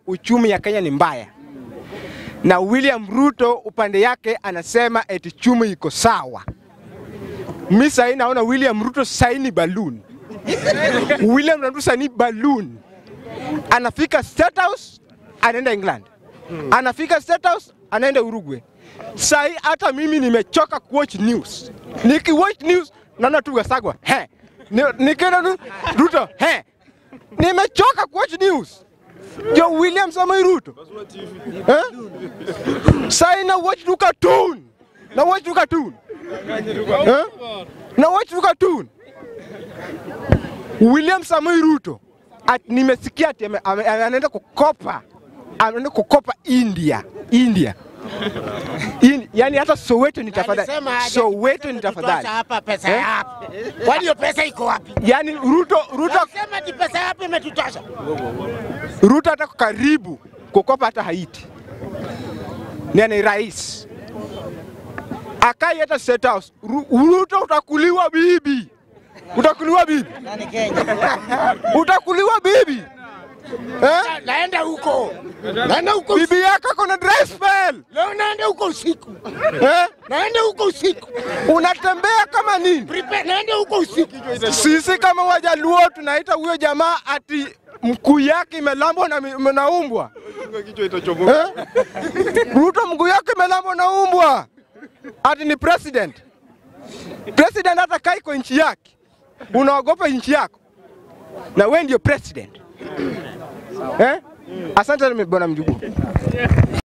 uchumi ya Kenya ni mbaya, na William Ruto upande yake anasema eti chumi iko sawa. Mi sahii naona William Ruto sahii ni balloon. William Ruto sahii ni balloon, anafika State House anaenda England, anafika State House anaenda Uruguay. Sahii hata mimi nimechoka kuwatch news, nikiwatch news naona tu Gasagwa he, Ni- nikienda tu Ruto he, nimechoka kuwatch news. Jo William Samoei Ruto eh? Sahii na watch tu cartoon, na watch tu cartoon eh? na watch tu cartoon. William Samoei Ruto at, nimesikia ati ame- ame- anaenda kukopa anaenda kukopa India India In, yani hata Soweto ni tafadhali Alisema aje Soweto ni tutosha tafadhali hapa pesa Eh? yapi? Kwani hiyo pesa iko wapi? yani Ruto Ruto Sema ati pesa yapi imetutosha? Ruto hata karibu kukopa hata Haiti ni ni rais akai hata State House Ru- Ruto utakuliwa bibi utakuliwa bibi Nani Kenya? utakuliwa bibi eh? Naenda huko. Naenda huko. bibi yako kona dry spell Leo naenda huko usiku. eh? Naenda huko usiku. unatembea kama nini Prepare, naenda huko usiku. sisi kama wajaluo tunaita huyo jamaa ati mkuu yake imelambwa na, mi- na umbwa eh? Ruto mguu yake imelambwa na umbwa ati ni president. President hata kai kwa nchi yake, unaogopa nchi yako na we ndio president eh? Asante bwana Mjukuu.